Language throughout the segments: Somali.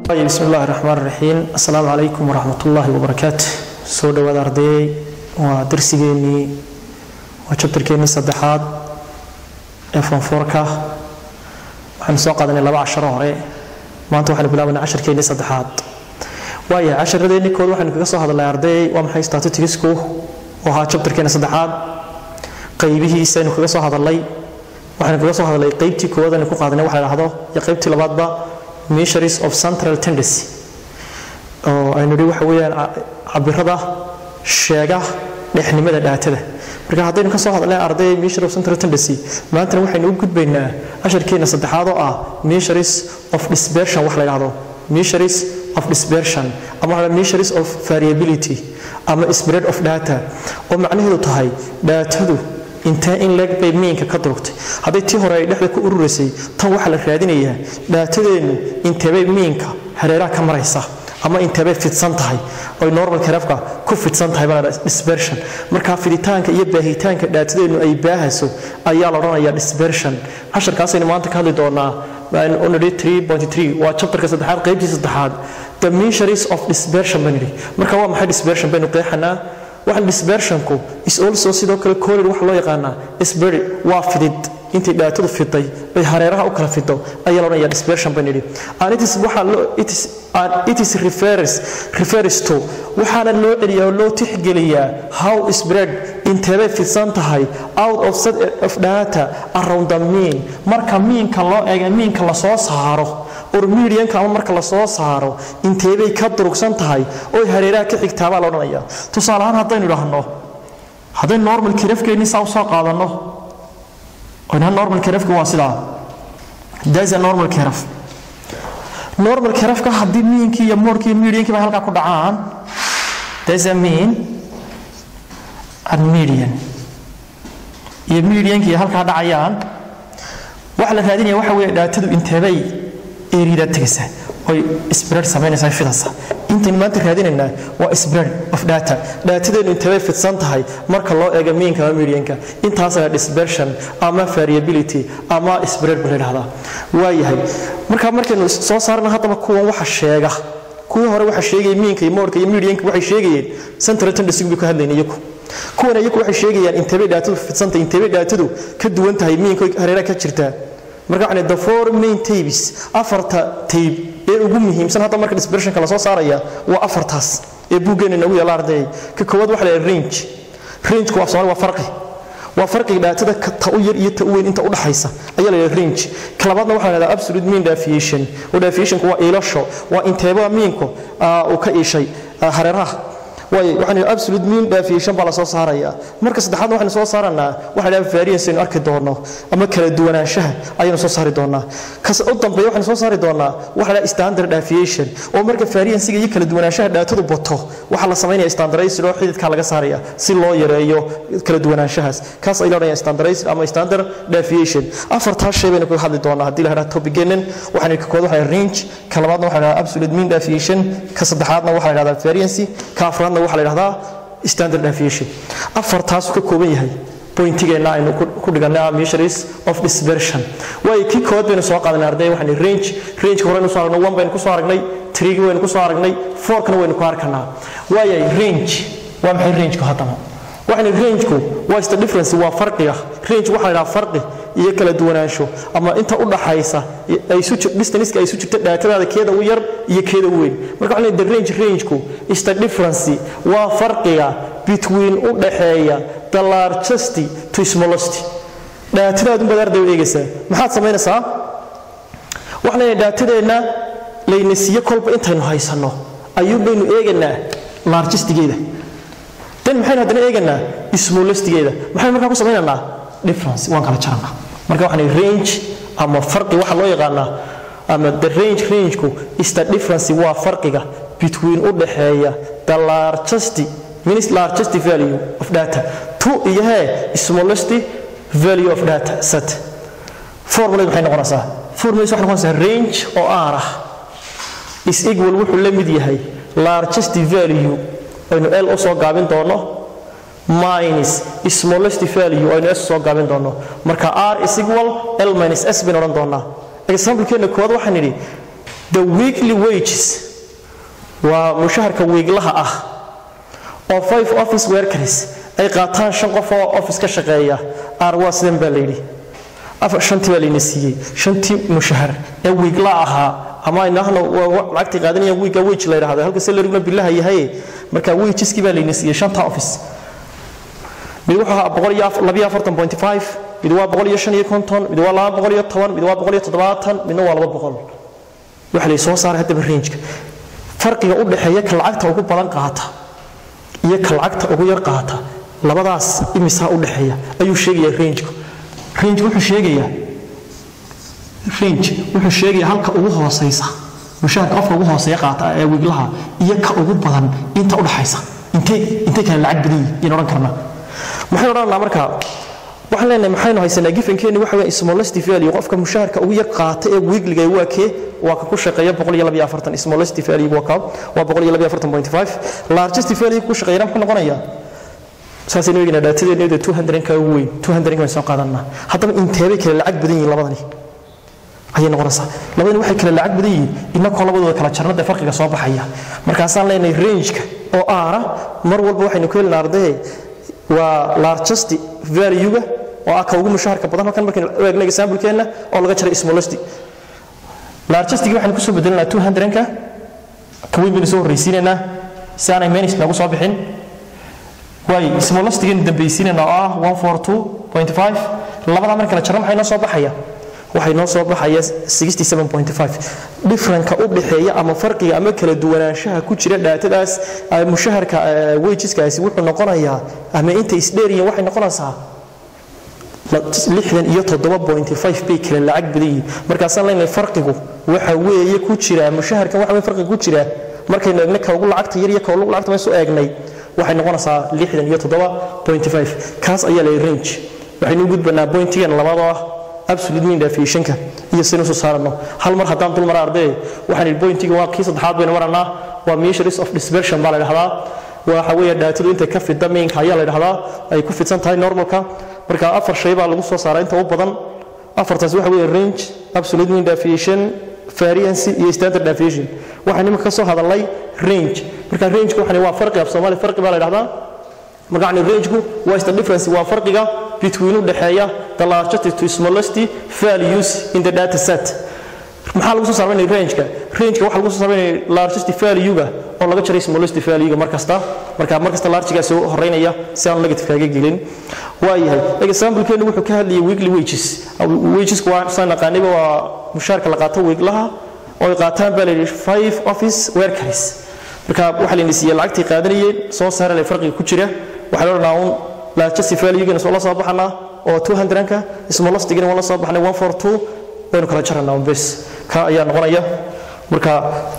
bismi illaahi raxmaan raxiim assalaamu calaykum waraxmat ullaahi wabarakaatu soo dhowaada ardayey waa darsigeennii waa jabtarkeennii saddexaad ee fonfoorka waxaanu soo qaadanay laba casharo hore maanta waxaanu bilaabanay casharkeennii saddexaad waaya casharadeenni kood waxaynu kaga soo hadalnay ardayey waa maxay statisticsku oo ahaa jabtarkeenna saddexaad qaybihiisa aynu kaga soo hadalnay waxaynu kaga soo hadalnay qaybtii koowaad aynu ku qaadanay waxa la dhahdo iyo qaybtii labaadba measures of central tendency oo aynu nidhi waxa weeyaan cabirada sheega dhexnimada dhaatada marka haddaynu ka soo hadalnay arday measure of central tendency maantana waxaynu u gudbaynaa casharkeena saddexaad oo ah measures of dispersion wax la yidhahdo measures of dispersion ama waxa measures of variability ama spread of data oo macnaheedu tahay dhaatadu intee in leeg bay miinka ka durugtay hadday tii hore ay dhexda ku ururaysay tan waxaa la raadinayaa dhaatadeennu inteebay miinka hareeraha ka maraysa ama inteebay fidsan tahay oy normal karafka ku fidsan tahay baa dispersion marka fiditaanka iyo baahitaanka dhaatadeennu ay baahayso ayaa la odhanayaa dispersion casharkaasaynu maanta ka hadli doonaa waa chapterka saddexaad qaybtii saddexaad the measures of dispersion baan yidhi marka waa maxay dispersion baynu qeexanaa waxaan dispersionku is also sidoo kale collid waxa loo yaqaanaa sberi waa fidid intay dhaatadu fiday ay hareeraha u kala fido ayaa loodhanaya dispersion baan yidhi and it is waxa loo it is and it is refers refers to waxaana loo celiyaa oo loo tixgeliyaa how spread inteebay fidsan tahay out of set of data around the mean marka miinka loo eega miinka la soo saaro or medianka ama marka la soo saaro inteebay ka durugsan tahay oo hareeraha ka xigtaabaa la odhanaya tusaale ahaan haddaynu idhaahno haddaynu normal kirafkeenni saa u soo qaadanno oynaa normal kirafka waa sidaa that's a normal kiraf normal kirafka haddii miinkii iyo moorkii iyo mediankii bay halkaa ku dhacaan that's a mean and median iyo mediankii halkaa dhacayaan waxa la raadinaya waxa weeye dhaatadu inteebay eriyada tegaysa oy spread samaynaysa fidasa intaynu maanta raadinaynaa waa spread of data dhaatadeenu inteebay fidsan tahay marka loo eego miinka ama medianka intaasa dispersion ama variability ama spread ba la yidhahdaa waayahay marka markaynu soo saarna haddaba kuwan waxa sheega kuwii hore waxa sheegaya miinka iyo moorka iyo medianka waxay sheegayeen central tendency bay ka hadlayeen iyagu kuwan iyagu waxay sheegayaan inteebay dhaatadu fidsantahay inteebay dhaatadu ka duwan tahay miinka hareeraha ka jirtaa marka waxaan the four main tapes afarta tape ee ugu muhiimsan hadda marka dispersionka la soo saaraya waa afartaas ee buuggeena nagu yaala ardayay ka koowaad waxa la yidhaha range range waa soomaali waa farqi waa farqiga dhaatada ta u yar iyo ta u weyn inta u dhaxaysa ayaa la yidhaha range ka labaadna waxaa la yidhaha absolute mean deviation oo deviationku waa iilasho waa inteebada miinku uu ka iishay hareeraha waayo waxaan absolute mean deviation baa la soo saarayaa marka saddexaadna waxaynu soo saaranaa waxa la variance aynu arki doono ama kala duwanaanshaha ayaynu soo saari doonaa kas u dambeeya waxaynu soo saari doonaa waxa la standard deviation oo marka variancega iyo kala duwanaanshaha dhaatadu bato waxaa la samaynaya standardized oo xididka laga saaraya si loo yareeyo kala duwanaanshahaas kaas ay leedahay standardized ama standard deviation afartaas shay baynu kaga hadli doonaa haddii la yidhahda topicgenin waxaan ka kooda waxa range ka labaadna waxa la yidhahda absolute mean deviation ka saddexaadna waxa la yidhahda variance ka afraadna waxaa la yidhahdaa standard deviation afartaasuu ka kooban yahay bointigeenna aynu ku dhigannay measures of dispersion waayo kii kood baynu soo qaadanay arday waxaan range range horeynu soo aragnay one baynu ku soo aragnay three waynu ku soo aragnay fourkana waynu ku arkanaa waayay range waa maxay rangeku haddaba waxaan rangeku waa is the difference waa farqiga range waxaa la yidhaha farqi iyo kala duwanaansho ama inta u dhaxaysa distance ay isu jirta dhaatadaada keeda u yar iyo keeda u weyn marka waxaan the range rangeku is the difference waa farqiga between u dhaxeeya the largest to smallest dhaatadaad unbaad arday u eegaysaa maxaad samaynaysaa waxaan leeyahay dhaatadeenna layna siiyo kolba intaynu haysanno ayuun baynu eegaynaa largestigeeda dan maxaynu haddana eegaynaa smallestigeeda maxaynu markaa ku samaynaynaa difference waan kala jarannaa marka waxaan range ama farqi waxa loo yaqaanaa ama the range rangeku is the difference waa farqiga between u dhaxeeya the largest means largest value of data to iyo hee smallest value of data set formula maxay noqonaysaa formula waxay noqonaysaa range oo r ah is equal wuxuu la mid yahay largest value aynu l u soo gaabin doono minus smallest value aynu s soo gaabin doono marka r is equal l minus s baynu odhan doonaa examplekeenna koowaad waxaan idhi the weekly wages waa mushaharka wiiglaha ah oo five office workers ay qaataan shan qof oo office ka shaqeeya ar waa sidan baa layidhi shantii baa layna siiyey shantii mushahar ee wiigla ahaa ama inahna lacagtay qaadanayaan wiiga wage la yidhahda halka salariguna bilaha yahay marka wageski baa layna siiyey shanta office mid wuxuu ahaa boqol iyo labiyo afartan point five mid waa boqol iyo shan iyo konton mid waa laba boqol iyo toban mid waa boqol iyo toddobaatan midna waa laba boqol waxa lay soo saaray haddaba rangeka farqiga u dhexeeya ka lacagta ugu badan qaata iyo ka lacagta ugu yar qaata labadaas imisaa u dhexeeya ayuu sheegayaa rangeka range wuxuu sheegayaa range wuxuu sheegayaa halka ugu hooseysa mushaharka qofka ugu hooseeya qaata ee wiiglaha iyo ka ugu badan inta u dhaxaysa intay intay kale lacag badan yihiin odhan karnaa maxaynu odhanaa marka waxaan leenahay maxaynu haysanaa gifankeeni waxa weeye smallest value qofka mushaharka ugu yar qaata ee wiigliga waa kee waa ka ku shaqeeya boqol iyo labiyo afartan smallest value waa kaa waa boqol iyo labiyo afartan point five largest value ku shaqeeyana muxuu noqonayaa saasaynu eegaynaa dhaatadeennada two hundred ka ugu weyn two hundred baynu soo qaadanaa haddaba inteebay kale lacag badan yihiin labadani ayay noqonaysaa labadani waxay kale lacag badan yihiin inakoo labadooda kala jarnada farqiga soo baxaya markaasaan leenahay rangeka oo aara mar walba waxaynu ku helina ardaye waa largest value-ga oo ah ka ugu mushaharka badan halkan markaynu u eegna example-keenna oo laga jaray smallest largestigi waxaynu kusoo bedelinaa two hundred-ka ka weyn baynu soo horreysiinaynaa si aanay menis noogu soo bixin waay smallestigan dambaysiinayna oo ah one four two point five labadaa marka la jarro maxay noo soo baxaya waxay noo soo baxaya sixty seven point five differenka u dhexeeya ama farqiga ama kala duwanaanshaha ku jira dhaatadaas mushaharka wajiskaasi wuxuu noqonayaa ama inta isdheeriyin waxay noqonaysaa lixdan iyo toddoba point five bay kale lacag badan yihiin markaasaan leenahay farqigu waxa weeye ku jira mushaharkan waxa weye farqiga ku jira markaynu eegna ka ugu lacagta yar iyo ka ugu lacagta maysu eegnay waxay noqonaysaa lixdan iyo toddoba point five kaas ayaa lay range waxaynu u gudbanaa pointigan labadoo ah absolute mean deviationka iyo sinu soo saarano hal mar haddaan dul mara arday waxaan idhi pointiga waa kii saddexaad baynu maranaa waa measures of dispersion baa la dhahdaa waxa weeye dhaatadu intay ka fidda mainka ayaa la dhahdaa ay ku fidsan tahay normalka marka afar shay baa lagu soo saaraa inta u badan afartaas waxa weeye range absolute mean deviation variance iyo standard deviation waxaan iminka ka soo hadalnay range marka rangeka waxaan waa farqi af soomaali farqi baa la dhahdaa magacni rangeku waa is the difference waa farqiga between u dhexeeya the largest to smallest values in the data set maxaa lagu soo saameynaya rangeka rangeka waxaa lagu soo saameynaya largest value-ga oo laga jaray smallest value-ga mar kasta marka mar kasta largigaa soo horeynaya si aan negative kaaga gelin waayahay example-keenu wuxuu ka hadlayay weekly wages wagesku waa saan naqaaniba waa mushaarka la qaato weeglaha oo ay qaataan baa la yidhi five office workers marka waxaa layna siiyey lacagtii qaadanayeen soo saarale farqiga ku jira waxaa la odhanaa un largest value-gana soo la soo baxanaa oo 200-ka smallestigana waan la soo baxnay 142 baynu kala jaranaa un bes ka ayaa noqonaya marka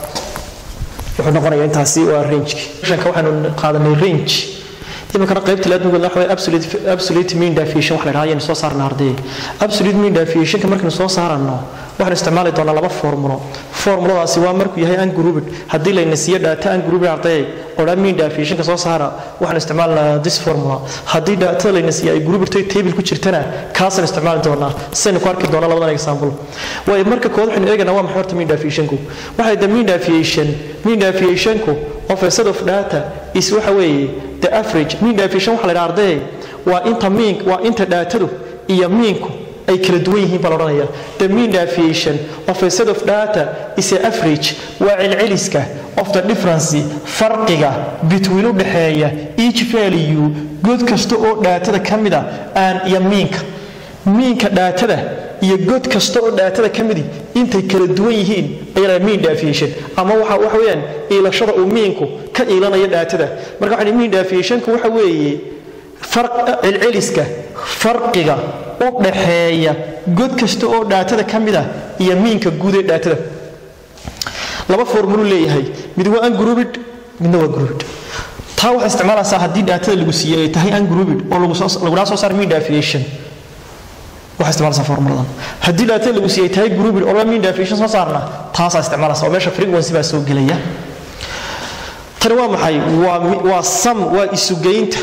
wuxuu noqonaya intaasi waa rangeki shanka waxaanu qaadanay range iminkana qaybta laadmigoodna waxa waye absolute absolute mean deviation wax la dhahaa ayaynu soo saarnaa ardayga absolute mean deviationka markaynu soo saarano waxaan isticmaali doonaa laba formulo formuladaasi waa markuu yahay ungrouped haddii layna siiyo data ungrouped ardayay oo dhan mean deviationka soo saara waxaan isticmaalnaa this formula haddii datada layna siiyo ay grouped toy table ku jirtana kaasaan isticmaali doonaa saynu ku arki doonaa labadan example waayo marka kood waxaynu eeganaa waa maxay horta mean deviationku waxay the mean deviation mean deviationku of a set of data is waxa weeye the average mean deviation waxa la yidhaha ardayay waa inta mean waa inta daatadu iyo meanku ay kala duwan yihiin baa la odhanaya the mean deviation of a set of data is a average waa celceliska of the difference farqiga between u dhexeeya each value god kasta oo dhaatada ka mida aan iyo miinka miinka dhaatada iyo god kasta oo dhaatada ka midi intay kala duwan yihiin ayaa mean deviation ama waxa waxa weeyaan iilashada uu miinku ka iilanayo dhaatada marka waxa mean deviationku waxa weeye farq celceliska farqiga u dhaxeeya god kasta oo dhaatada ka mid ah iyo miinka guud ee dhaatada laba formulu leeyahay mid waa ungrouped midna waa grouped taa waxaa isticmaalaysaa haddii dhaatada lagu siiyey ay tahay ungrouped oo lagudhaa soo saar mean deviation waxaa isticmaalaysaa formuladan haddii dhaatada lagu siiyey ay tahay grouped oo la mean deviation soo saarna taasaa isticmaalaysaa oo meesha frequency baa soo gelaya tani waa maxay waa waa sum waa isugeynta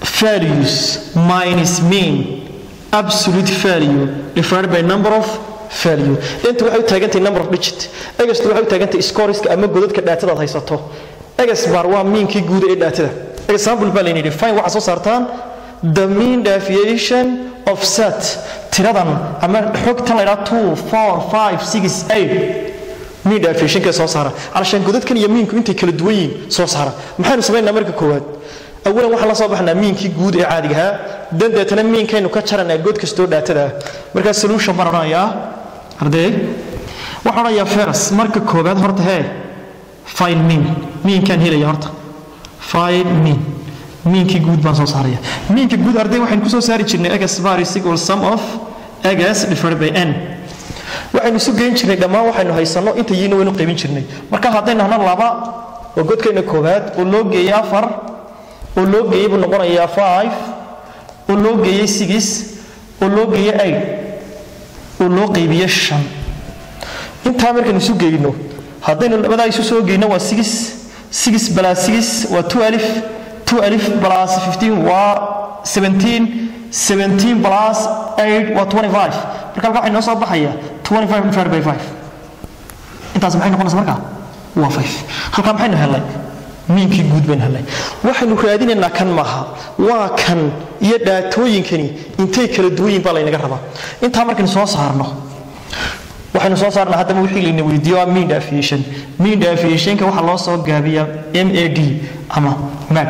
values minus mean absolute value divided by number of value inta waxay u taagantahay number of digit egastu waxay u taagantahay scoriska ama godadka dhaatadaad haysato egas bar waa miinkii guud ee dhaatada example baa layidhi fine waxaa soo saartaan the mean deviation of set tiradan ama xogtan la yidhaha two four five six eight mean deviationka soo saara calashaan godadkan iyo miinku intay kala duwan yihiin soo saara maxaynu samaynaa marka koowaad awalan waxaan la soo baxnaa miinkii guud ee caadiga ahaa dan deetana miinkaynu ka jaranaa god kastoo dhaatada ah markaa solution baan odhanayaa ardee waxaan odhanayaa feras marka koowaad horta hee fine mean miinkaan helaya horta fine mean miinkii guud baan soo saaraya miinka guud arday waxaynu kusoo saari jirnay egas vari equal sum of egas divided by n waxaynu isu geyn jirnay dhammaan waxaynu haysanno inta yiina waynu qaybin jirnay marka haddaynu hahno laba oo godkayna koowaad oo loo geeyey afar oo loo geeyey buu noqonayaa five oo loo geeyey six oo loo geeyey eight oo loo qaybiye shan intaa markaynu isu geyno haddaynu labadaa isu soo geyno waa six six plus six waa two alif two alif plus fifteen waa seventeen seventeen plus eight waa twenty five marka halka waxay noo soo baxaya twenty five divided by five intaas maxay noqonaysa marka waa five halkaa maxaynu helnay miinkii guud baynu helnay waxaynu raadinaynaa kan maaha waa kan iyo dhaatooyinkani intay kala duwan yihin baa laynaga rabaa intaa markaynu soo saarno waxaynu soo saarnaa haddaba wixii layna weydiiyo waa mean deviation mean deviationka waxaa loo soo gaabiyaa m a d ama mad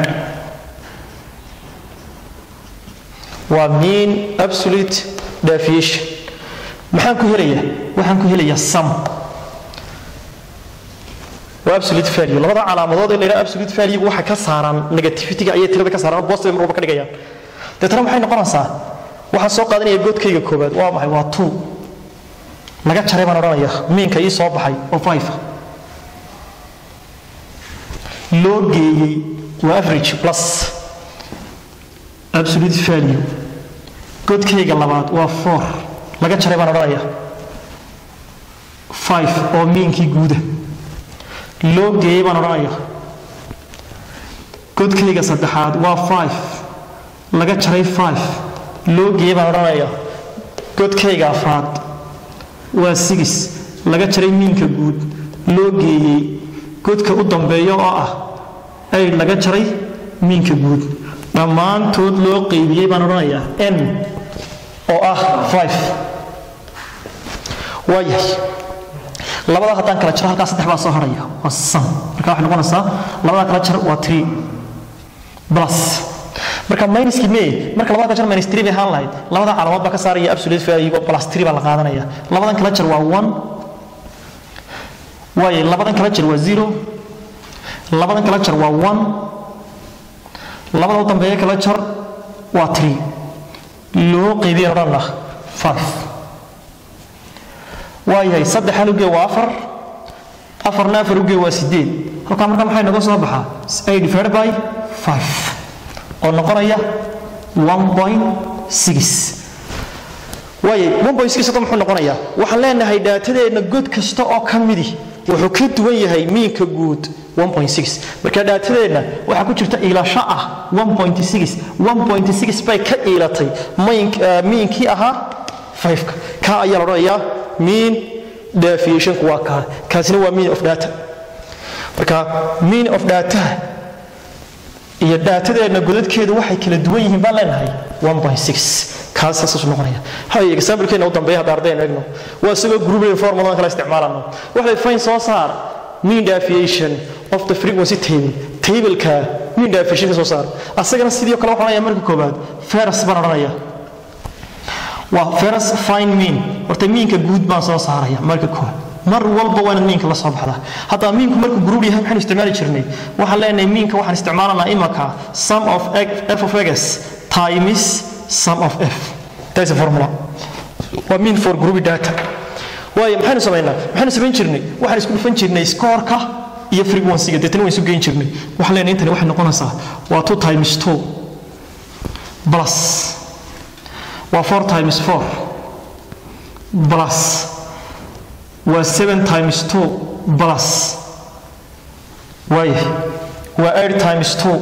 waa mean absolute deviation maxaan ku helayaa waxaan ku helayaa sum waa absolute value labada calaamadood ee la yidhaha absolute value waxa ka saaraan negativity-ga ayay tirada ka saaraan positive marba ka dhigayaan deetana maxay noqonaysaa waxaan soo qaadanaya godkayga koobaad waa maxay waa two laga jaray baan odhanaya miinka ii soo baxay oo five loo geeyey waa average plus absolute value godkayga labaad waa four laga jaray baan odhanaya five oo miinkii guuda loo geeyey baan odhanaya godkayga saddexaad waa five laga jaray five loo geeyey baan odhanaya godkayga afraad waa six laga jaray miinka guud loo geeyey godka u dambeeya oo ah ay laga jaray miinka guud dhammaantood loo qaybiyey baan odhanayaa n oo ah five waa yahay labada haddaan kala jaro halkaa saddex baa soo haraya waa sam marka waxay noqonaysaa labada kala jar waa three plus marka minuskii mee marka labada kala jar minus three bay ahaan lahayd labada calaamaad baa ka saaraya absolute value oo plus three baa la qaadanaya labadan kala jar waa one waaye labadan kala jar waa zero labadan kala jar waa one labada u dambeeya kala jar waa three loo qaybiya odhanna five waayahay saddex hal ugee waa afar afarna afar ugee waa sideed halkaa marka maxay noga soo baxaa a divided by five oo noqonaya one point six waayay one point six hadda muxuu noqonayaa waxaan leenahay dhaatadeenna god kasta oo ka midi wuxuu ka duwan yahay miinka guud marka dhaatadeenna waxaa ku jirta iilasho ah bay ka iilatay miinkii ahaa ka kaa ayaa la odhanayaa mean deviationku waa kaa kaasina waa mean of data marka mean of data iyo dhaatadeenna godadkeedu waxay kala duwan yihiin baan leenahay kaas saasuu noqonaya hay example-keena u dambeeya hadda ardaynu egno waa isagoo grouping formuladan kala isticmaalano waxay fine soo saar mean deviation of the frequency table tableka mean deviation ka soo saar asagana sidii kale waxaan odhanaya marka koobaad ferus baan odhanaya waa ferus fine mean horta miinka guud baan soo saaraya marka koobaad mar walba waa inaad miinka la soo baxdaa haddaa miinku markuu group yahay maxaynu isticmaali jirnay waxaan leenahay miinka waxaan isticmaalanaa imaka sum of f of x times sum of f that's a formula waa mean for group data waayo maxaynu samaynaa maxaynu samayn jirnay waxaan isku dhufan jirnay scoorka iyo frequency-ga deetana waan isu geyn jirnay waxaan leenahay intani waxay noqonaysaa waa two times two plus waa four times four plus waa seven times two plus waayahay waa eight times two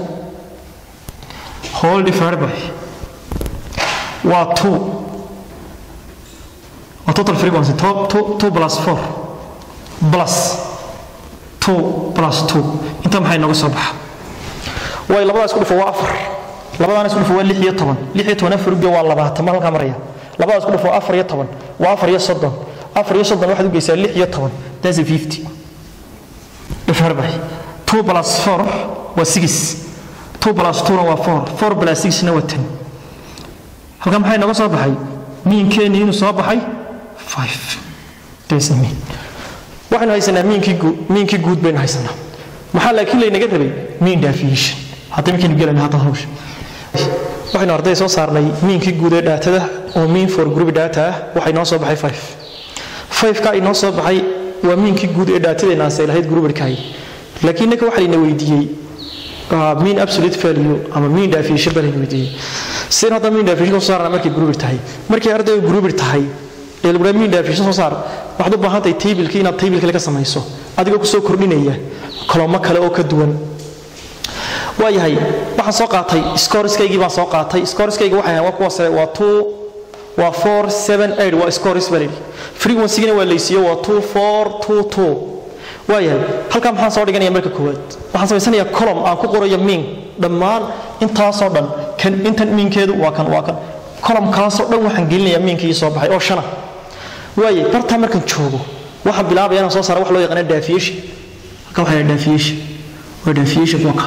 whole divided by waa two waa total frequency 2 plus 4 plus 2 plus 2 inta maxay nooga soo baxa way labadaas isku dhufo waa afar labadaana isku dhufo waa lix iyo toban lix iyo toban afar uge waa labaatan ma halkaa maraya labadaas isku dhufo waa afar iyo toban waa afar iyo soddon afar iyo soddon waxaad u geysaa lix iyo toban that's a fifty dhifar bay two plus four waa six two plus two-na waa four four plus six-na waa ten halkaa maxay nooga soo baxay miinkeeni inuu soo baxay five that's a mean waxaynu haysanaa miinkii guud miinkii guud baynu haysanaa maxaa laakiin laynaga rabay mean deviation hadda markaynu gelayna hadda hawsha waxaynu arday soo saarnay miinkii guud ee dhaatada oo mean for group data ah waxay noo soo baxay five five-ka inoo soo baxay waa miinkii guud ee dhaatadeena aansay lahayd groupidkaay laakiin ninka waxaa layna weydiiyey mean absolute value ama mean deviation baa layna weydiiyey sideen hadda mean deviation soo saarna markay groupid tahay markay ardayga groupid tahay ee lagu mean deviation soo saar waxaad u baahan tahay tableki inaad tableka laga samayso adigoo kusoo kordhinaya kolomo kale oo ka duwan waayahay waxaan soo qaatay scoriskaygii baan soo qaatay scoriskayga waxay ahayn waa kuwa sare waa two waa four seven eight waa scoris baa layidhi frequencygina waa laysiiyo waa two four two two waayahay halkaa maxaan soo dhiganaya marka koowaad waxaan samaysanayaa column aan ku qorayo mean dhammaan intaasoo dhan kan intan miinkeedu waa kan waa kan columnkaasoo dhan waxaan gelinayaa miinkii soo baxay oo shana waaye bartaa markaan joogo waxaan bilaabaya inaan soo saara wax loo yaqaana deviation halkan waxaa deviation waa deviation kuwa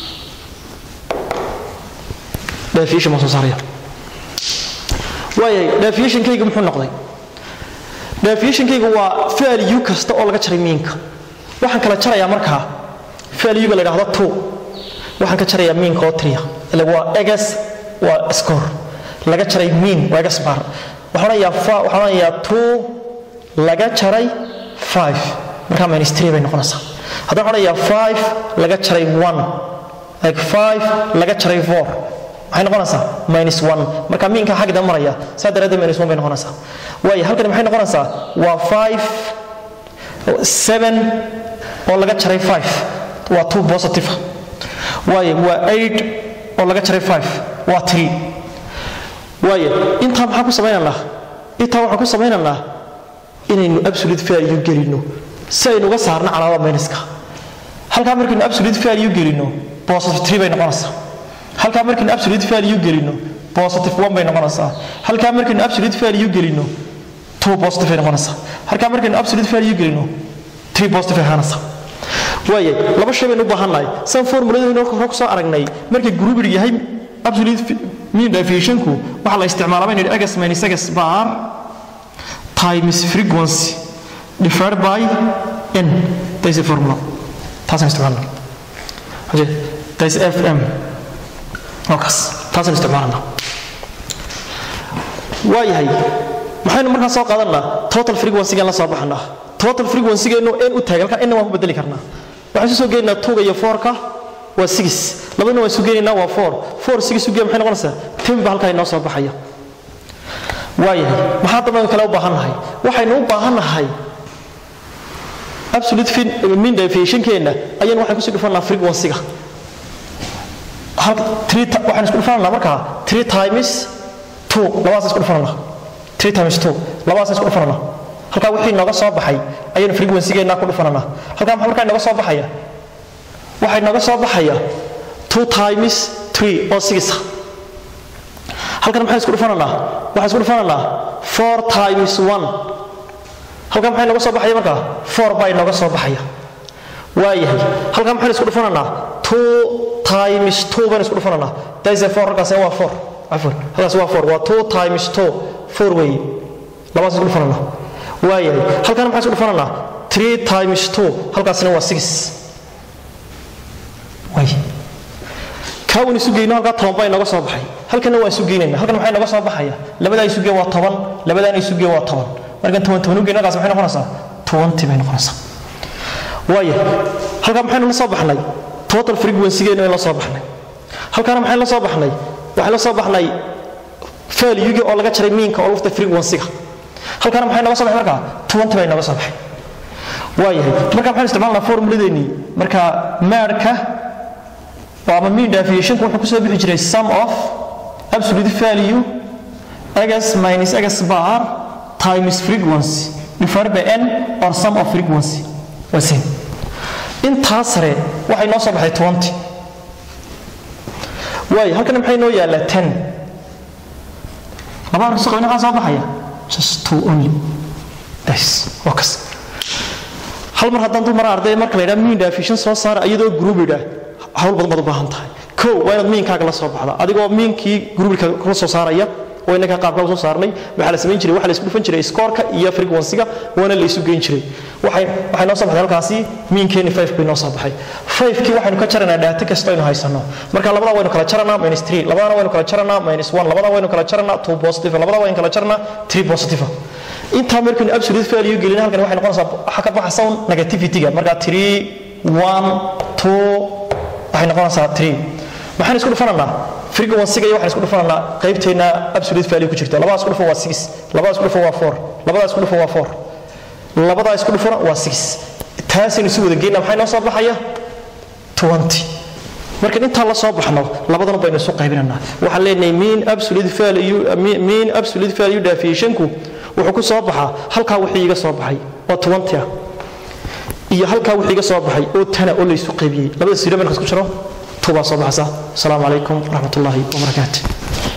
deviation baan soo saaraya waayahay deviationkayga muxuu noqday deviationkayga waa value kasta oo laga jaray miinka waxaan kala jarayaa markaa valuega la yidhaahdo two waxaan ka jarayaa miinka oo triya ile waa egas waa score laga jaray miin waa egas bar waxaan odhanayaa waxaan odhanayaa two laga jaray five markaa minus three bay noqonaysaa haddaan odhanayaa five laga jaray one like five laga jaray four maxay noqonaysaa minus one marka miinka xagda maraya saa daraaddeed minus one bay noqonaysaa waayo halkani maxay noqonaysaa waa five seven oo laga jaray five waa two positive waayo waa eight oo laga jaray five waa three waayo intaa maxaan ku samaynaynaa intaa waxaan ku samaynaynaa inaynu absolute value gelino si aynu uga saarno calaamada minuska halkaa markaynu absolute value gelino positive three bay noqonaysaa halkaa markaynu absolute value gelino positive one bay noqonaysaa halkaa markaynu absolute value gelino two positive bay noqonaysaa halkaa markaynu absolute value gelino three positive ay ahaanaysaa waaye laba shay baynu u baahannahay san formuladaynu hore ku soo aragnay markay groupid yahay absolute mean deviationku waxaa la isticmaalaa baynu yidhi egas minus egas bar times frequency divided by n that's a formula taasaan isticmaalna that's fm halkaas taasaan isticmaalana waayahay maxaynu markaa soo qaadanaa total frequencygan la soo baxanaa total frequencygeenu n u taagay halkaa n waan ku bedeli karnaa waxaan isu soo geenaynaa tuga iyo foorka waa six labadana waan isu geenaynaa waa four four six ugeya maxay noqonaysaa ten ba halkaa inoo soo baxaya waayahay maxaa dambe kale u baahannahay waxaynu u baahannahay absolute mean deviationkeenna ayaan waxaan kusii dhufanaa frequencyga waxaan isku dhufananaa markaa three times two labadaas isku dhufananaa three times two labadaas isku dhufananaa halkaa wixii nooga soo baxay ayaynu frequencygeennaa ku dhufananaa halkaa maxaa markaa nooga soo baxaya waxay nooga soo baxaya two times three oo six halkan maxaan isku dhufananaa waxaan isku dhufananaa four times one halkan maxay nooga soo baxaya markaa four baa inooga soo baxaya waayahay halkan maxaan isku dhufananaa two times two baan isku dhufananaa daise four halkaas waa four cafwan halkaas waa four waa two times two four weeye labaas isku dhufananaa waayahay halkan maxaan isku dhufananaa three times two halkaasina waa six waay kaawan isu geyno halkaa toban baa inooga soo baxay halkana waa isu geynayna halkan maxay inooga soo baxaya labadaa isu geen waa toban labadaana isu geen waa toban markaan toban toban u geyno halkaas maxay noqonaysaa twenty bay noqonaysaa waaya halkaa maxaynu la soo baxnay total frequencygeenu la soo baxnay halkaana maxaynu la soo baxnay waxaan la soo baxnay valuegi oo laga jaray miinka oo lafta frequencyga halkaana maxay nooga soo baxay markaa twenty bay nooga soo baxay waayahay marka maxaynu isticmaalnaa formuladeennii marka maadhka ama mean deviationku wuxuu kusoo bixi jiray sum of absolute value x minus x bar times frequency divided by n or sum of frequency waa same intaa sare waxay noo soo baxay 20 waayo halkan maxay noo yaallaa 10 laba arka soo maxaa soo baxaya just two only das waa kas hal mar haddaan dul mara arday marka la yidhaha mean definition soo saara iyadoo group yidhaah hawl badan baad u baahan tahay kow waa inaad miinkaaga la soo baxda adigoo miinkii groupka kula soo saaraya waa inaka qaabka soo saarnay waxaa la samayn jiray waxa la isku dhufan jiray scoorka iyo frequency-ga waana la isu geyn jiray waxay waxay noo soo baxday halkaasi miinkeeni 5 bay noo soo baxay 5kii waxaynu ka jaranaa data kasta aynu haysano marka labada waynu kala jaranaa minus 3 labadana waynu kala jaranaa minus 1 labada waynu kala jaranaa 2 positive labada waynu kala jaranaa 3 positive intaa markaynu absolute value gelin halkan waxay noqonaysaa waxa ka baxa sound negativity-ga marka 3 1 2 waxay noqonaysaa 3 maxaan isku dhufananaa frequency-ga iyo waxaan isku dhufananaa qaybteena absolute value ku jirta labadaas isku dhufan waa 6 labadaas isku dhufan waa 4 labadaas isku dhufan waa 4 labadaa isku dhufana waa 6 taasaynu si wada geynaa maxay noo soo baxaya 20 marka intaan la soo baxno labadan baynu isu qaybinanaa waxaan leenahay mean absolute value mean absolute value deviationku wuxuu ku soo baxaa halkaa wixii iga soo baxay oo 20 ah iyo halkaa wixii iga soo baxay oo tana oo la isu qaybiyey labada sidoo marka isku jiro tubaa soo baxaysa asalaamu calaykum waraxmat ullaahi wabarakaatu